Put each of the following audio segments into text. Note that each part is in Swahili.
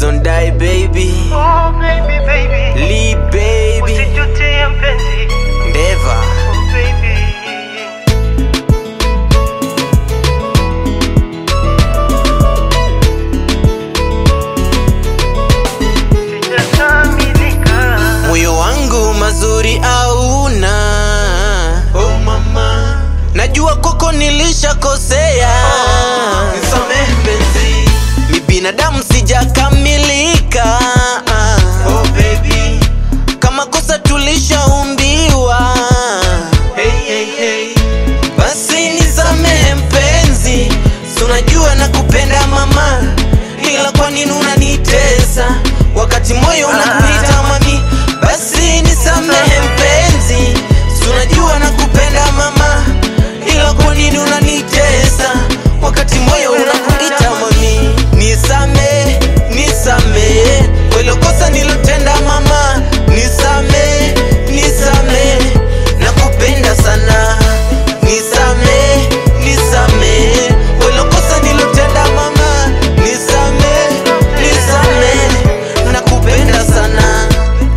don't die baby Oh baby baby, Lee baby usijutie mpenzi. Ndeva Oh baby. Sijakamilika. moyo wangu mazuri auna oh mama najua koko nilishakosea nisamehe mpenzi mi binadamu sijakamilika oh baby kama kosa tulishaumbiwa hey, hey, hey. basi nisamehe mpenzi si unajua nakupenda mama ila kwa nini unanitesa wakati moyo unakuita mami basi nisamehe mpenzi si unajua nakupenda mama ila kwa nini unanitesa wakati moyo unakuita mami nisamehe nisamehe kwelo kosa nilotenda mama nisamehe nisamehe nakupenda sana nisamehe nisamehe kwelo kosa nilotenda mama nisamehe nisamehe nakupenda sana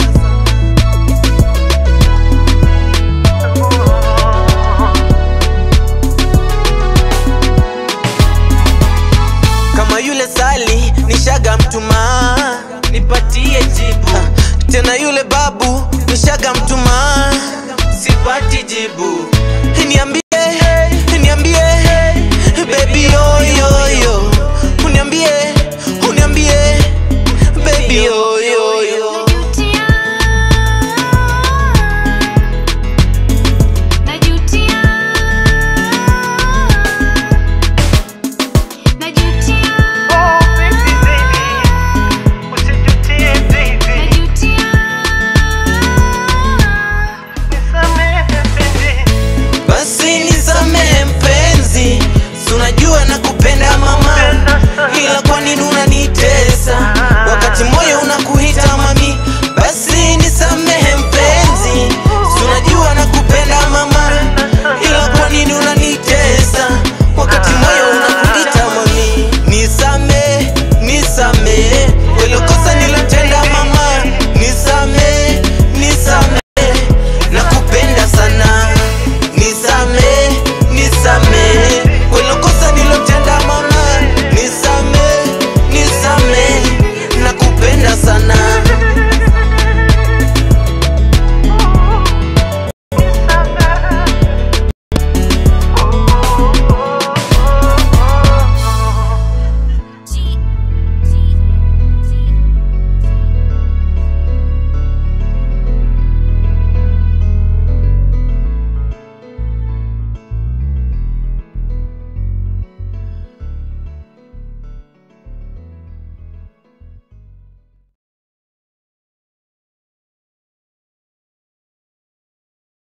kama yule sali nishaga mtuma nipatie jibu tena yule babu nishaga mtuma sipati jibu niambie